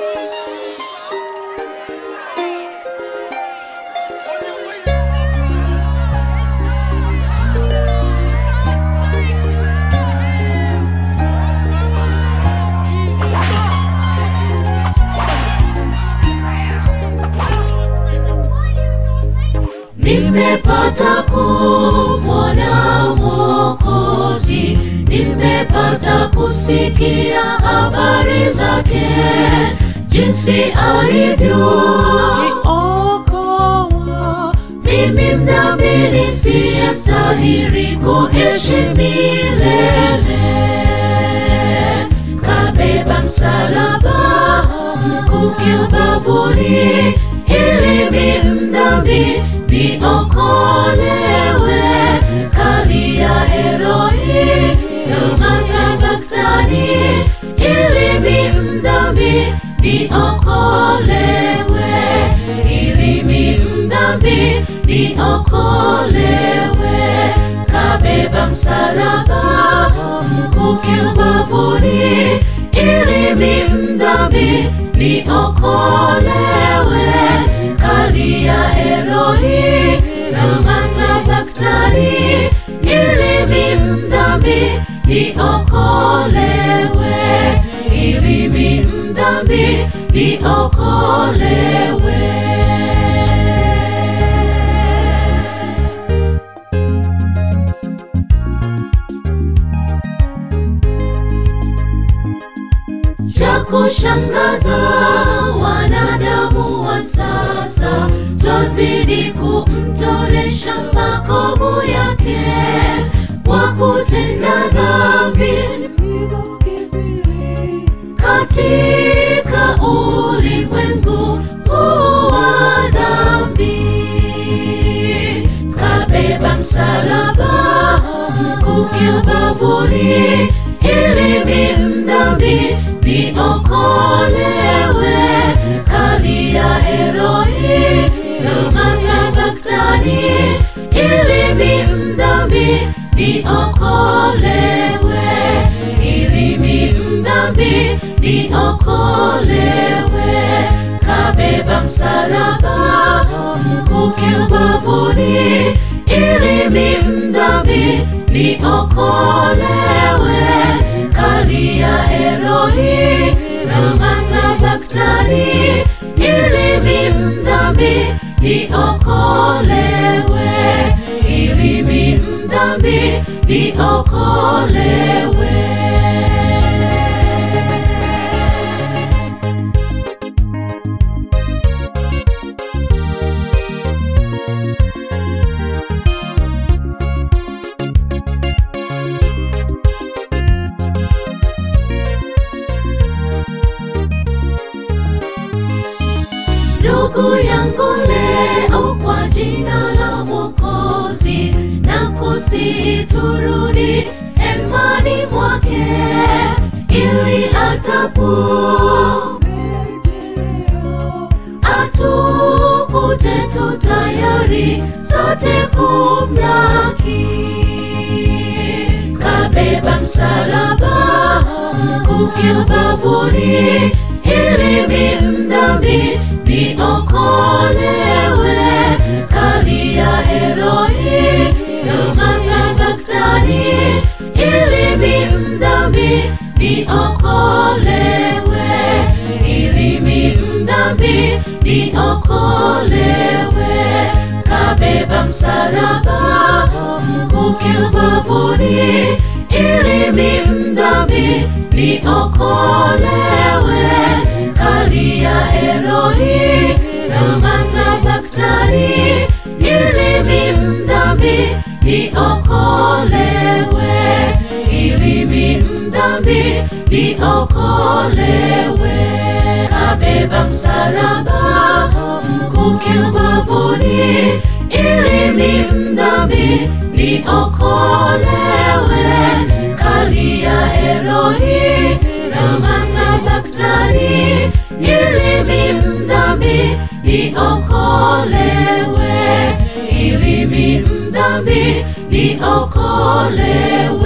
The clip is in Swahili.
Nimepata kumwona Mwokozi, nimepata kusikia habari zake, jinsi alivyoniokoa mimi mdhambi nisiyestahili kuishi milele. Kabeba msalaba mkuki ubavuni, ili mimi mdhambi niokolewe. Kalia Eloi lama sabachthani, ili mimi mdhambi niokolewe, ili mimi mdhambi niokolewe. Kabeba msalaba mkuki ubavuni, ili mimi mdhambi niokolewe. Kalia Eloi lama sabachthani, ili mimi mdhambi niokolewe, ili mimi mdhambi niokolewe. Cha kushangaza wanadamu wa sasa, twazidi kumtoresha makovu yake kwa kutenda dhambi katika ulimwengu huu wa dhambi. Kabeba msalaba mkuki ubavuni, ili mimi mdhambi niokolewe. Kalia Eloi lama sabachthani, ili mimi mdhambi niokolewe, ili mimi mdhambi niokolewe. Kabeba msalaba mkuki ubavuni, ili mimi mdhambi niokolewe. Kalia Eloi lama sabachthani, ili mimi mdhambi niokolewe, ili mimi mdhambi niokolewe. Ndugu yangu leo kwa jina la Mwokozi na kusiturudi hemani mwake ili atapo atukute tu tayari sote kumlaki. Kabeba msalaba mkuki ubavuni, ili mimi mdhambi niokolewe. Kalia Eloi lama sabachthani, ili mimi mdhambi niokolewe, ili mimi mdhambi niokolewe. Kabeba msalaba mkuki ubavuni, ili mimi mdhambi niokolewe. Kalia Eloi lama sabachthani, ili mimi mdhambi niokolewe, ili mimi mdhambi niokolewe. Kabeba msalaba mkuki ubavuni, ili mimi mdhambi niokolewe. Kalia Eloi lama sabachthani, ili mimi mdhambi niokolewe, ili mimi mdhambi niokolewe.